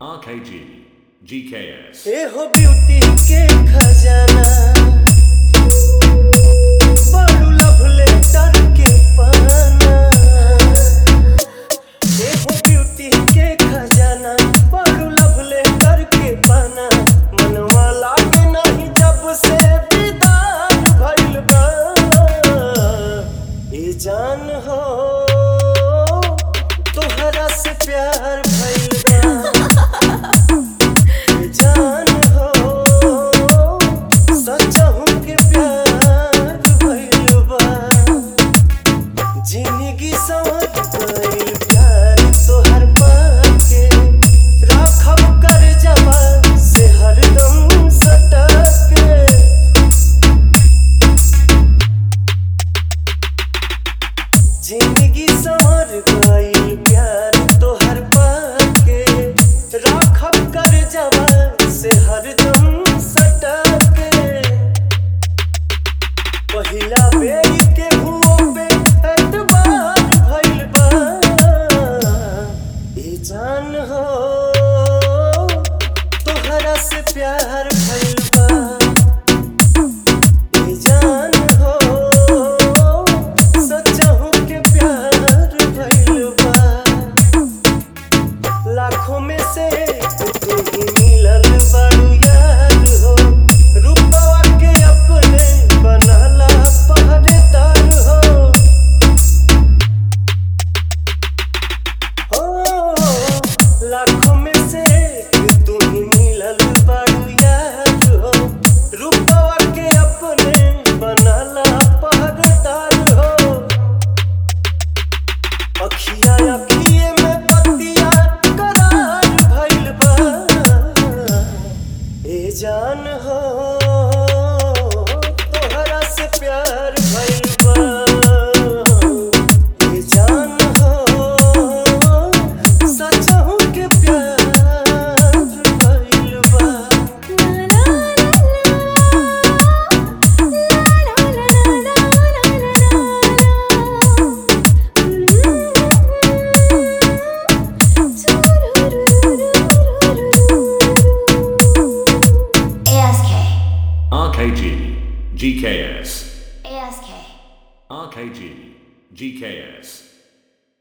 RKG, GKS. ए हो beauty के खजाना बड़ू लव लेटर के पाना ए हो ब्यूटी के खजाना बड़ू लव लेटर के पाना मनवा लागे नहीं जब से दीदार भइल बा ए जान हो तोहरा से प्यार भइल बा जान हो सचहु के प्यार भइल बा जिंदगी संवर गइल प्यार तोहर पाके राखब कर जबा से हरदम सटके जिंदगी संवर गइल प्यार तोहर पाके राखब कर जवा से हरदम सटके पहिला बेर के हुओ पे एतबार भइल बा ए जान हो तोहरा से प्यार भइल बा ए जान हो सचहु के प्यार भइल बा लाखों में से तू ही मिलल बड़ू यार हो रूपवा के अपने बनला पहरेदार हो हो लाखों में से तू ही मिलल बड़ू यार हो रूपवा के अपने बनला पहरेदार हो अखिया अखिए में बतिया करार भइल बा ए जान हो तोहरा से प्यार भइल बा ए जान हो सचहु के प्यार भइल बा ASK, RKG, GKS. ASK. RKG, GKS.